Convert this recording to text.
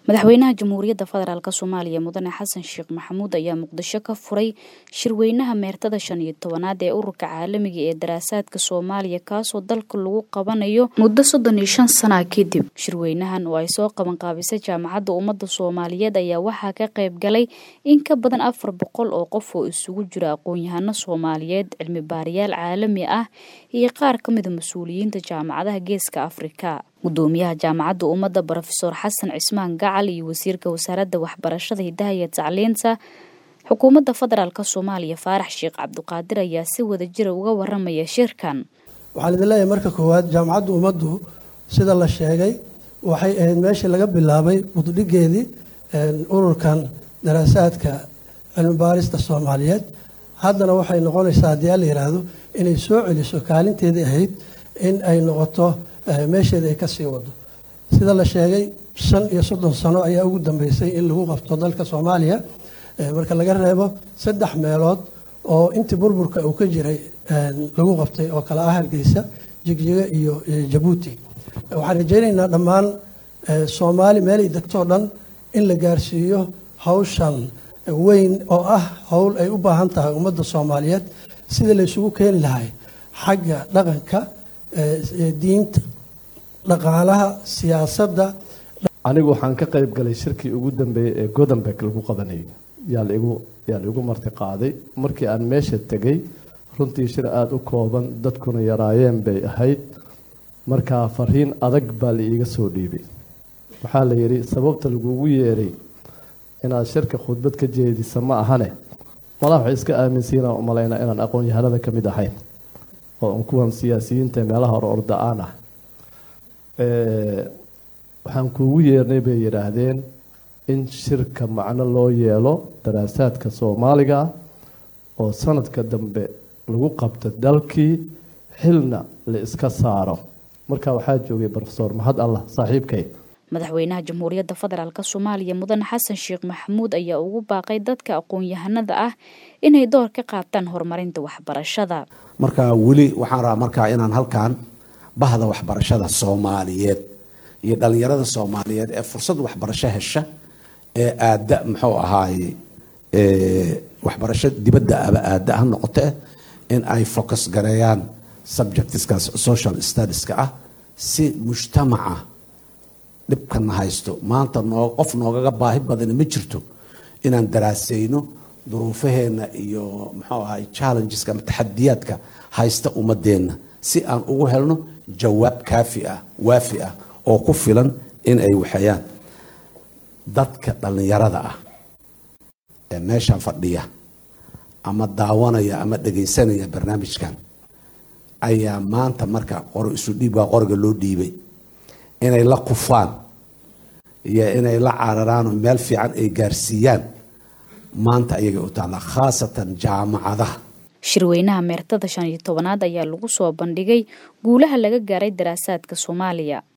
madaxweynaha jamhuuriyadda federaalk soomaaliya mudane xasan sheekh maxamuud ayaa muqdisho ka furay shirweynaha meertada shan iyo tobanaad ee ururka caalamiga ee daraasaadka soomaaliya kaasoo dalka lagu qabanayo muddo soddon iyo shan sana kadib shirweynahan oo ay soo qabanqaabisay jaamacadda ummadda soomaaliyeed ayaa waxaa ka qayb galay in ka badan afar boqol oo qof oo isugu jira aqoon-yahano soomaaliyeed cilmi baarayaal caalami ah iyo qaar ka mida mas-uuliyiinta jaamacadaha geeska afrika gudoomiyaha jaamacadda ummadda brofeor xasan cismaan gacal iyo wasiirka wasaaradda waxbarashada hidaha iyo tacliinta xukuumadda federaalk soomaaliya faarax sheekh cabdiqaadir ayaa si wada jira uga waramaya shirkan waxaan idin leeyahay marka koowaad jaamacadda ummaddu sida la sheegay waxay ahayd meeshii laga bilaabay buddhigeedii ururkan daraasaadka cilmi baarista soomaaliyeed haddana waxay noqonaysaa haddii a la yidhaahdo inay soo celiso kaalinteedii ahayd in ay noqoto meesheeda ay ka sii wado sida la sheegay shan iyo soddon sano ayaa ugu dambeysay in lagu qabto dalka soomaaliya marka laga reebo saddex meelood oo intii burburka uu ka jiray lagu qabtay oo kale ah hargeysa jigjiga iyo jabuuti waxaan rajaynaynaa dhammaan soomaali meelay degtoo dhan in la gaarsiiyo hawshan weyn oo ah howl ay u baahan tahay ummadda soomaaliyeed sidii la isugu keeni lahay xagga dhaqanka diinta dhaqaalaha siyaasadda anigu waxaan ka qayb galay shirkii ugu dambeeyey ee godenberg lagu qabanayay yaa laigu yaa la igu marti qaaday markii aan meesha tegay runtii shir aada u kooban dadkuna yaraayeen bay ahayd markaa fariin adag baa la iiga soo dhiibay waxaa la yidhi sababta lagugu yeeray inaad shirka khudbad ka jeedisa ma ahane malaa waxay iska aaminsiinaan umalaynaa inaan aqoon-yahanada ka mid ahayn oo kuwan siyaasiyiinta meelaha hore orda-aan ah waxaan kuugu yeernay bay yidhaahdeen in shirka macno loo yeelo daraasaadka soomaaliga ah oo sanadka dambe lagu qabto dalkii xilna la iska saaro marka waxaa joogay rofesor mahad allah saaxiibkay madaxweynaha jamhuuriyadda federaalk soomaaliya mudane xasan sheekh maxamuud ayaa ugu baaqay dadka aqoon-yahanada ah inay door ka qaataan horumarinta waxbarashada marka weli waxaan rabaa markaa inaan halkan bahda waxbarashada soomaaliyeed iyo dhalinyarada soomaaliyeed ee fursad waxbarasho hesha ee aada muxuu ahaaye waxbarasho dibadda aba aada ha noqote in ay focus gareeyaan subjectskaas social studieska ah si mujtamaca dhibkana haysto maanta noo qof noogaga baahi badani ma jirto inaan daraasayno duruufaheena iyo muxuu ahay challengeska ama taxadiyaadka haysta ummadeenna si aan ugu helno jawaab kaafi ah waafi ah oo ku filan in ay waxeeyaan dadka dhallinyarada ah ee meeshan fadhiya ama daawanaya ama dhagaysanaya barnaamijkan ayaa maanta marka qoro isu dhiib waa qoriga loo dhiibay inay la kufaan iyo inay la cararaan oo meel fiican ay gaarsiiyaan maanta ayagay u taallaa khaasatan jaamacadaha shirweynaha meertada shan iyo tobanaad ayaa lagu soo bandhigay guulaha laga gaaray daraasaadka soomaaliya